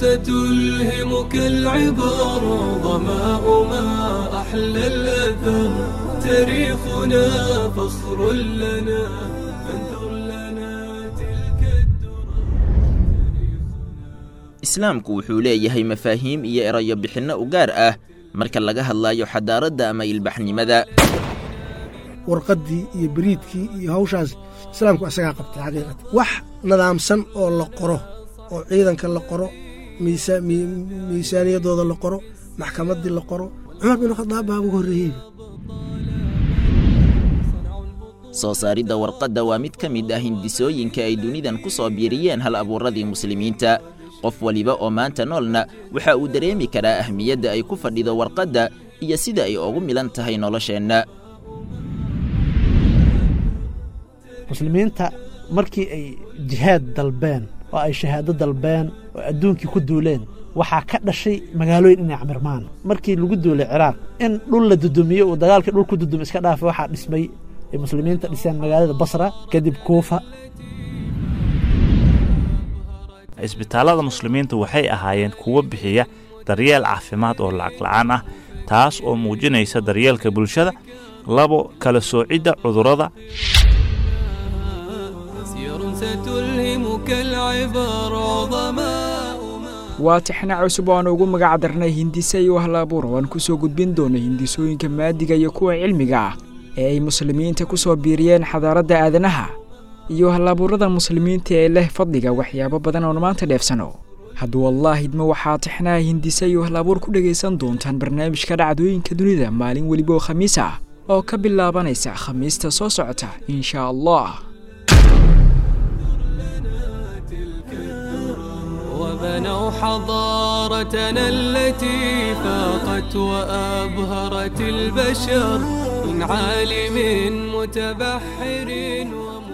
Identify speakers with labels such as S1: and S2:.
S1: ستلهمك العبر ظماء ما أحلى الأثر تاريخنا فخر لنا فانثر لنا تلك الدرر
S2: islaamku wuxuu leeyahay mafaahiim iyo erayo bixinno u gaar ah marka laga hadlayo xadaaradda ama ilbaxnimada
S3: warqaddii iyo beriidkii iyo hawshaas islaamku isagaa qabtay xaqiiqatan wax nadaamsan oo la qoro oo ciidanka la qoro miisa- mi- miisaaniyaddooda la qoro maxkamaddii la qoro cumar bin khadaab baa ugu horreeyey
S2: soo saaridda warqadda waa mid ka mid ah hindisooyinka ay dunidan ku soo biiriyeen hal abuuradii muslimiinta qof waliba oo maanta noolna waxa uu dareemi karaa ahmiyadda ay ku fadhido warqadda iyo sida ay ugu milan tahay nolosheenna
S4: muslimiinta markii ay jihaad dalbeen oo ay shahaado dalbeen oo adduunkii ku duuleen waxaa ka dhashay magaalooyin inay camirmaan markii lagu duulay ciraaq in dhul la dudumiyo uu dagaalkii dhul ku dudum iska dhaafay waxaa dhismay ay muslimiinta dhiseen magaalada basra kadib kuufa
S5: cisbitaallada muslimiinta waxay ahaayeen kuwo bixiya daryeel caafimaad oo lacag la'aan ah taas oo muujinaysa daryeelka bulshada labo kala soocidda cudurrada
S1: سير ستلهمك العبر ظماء ما
S6: waa tixna cusub oo aan ugu magac darnay hindise iyo wahlaabuur oo aan ku soo gudbin doono hindisooyinka maadiga iyo kuwa cilmiga ah ee ay muslimiinta ku soo biiriyeen xadaaradda aadanaha iyo wahlaabuurada muslimiinta ee leh fadliga waxyaabo badan oon maanta dheefsano hadduu allah idmo waxaa tixnaha hindise iyo wahlaabuur ku dhegaysan doontaan barnaamijka dhacdooyinka dunida maalin weliba oo khamiis ah oo ka bilaabanaysa khamiista soo socota insha allah
S1: وبنوا حضارتنا التي فاقت وأبهرت البشر من عالم متبحر وم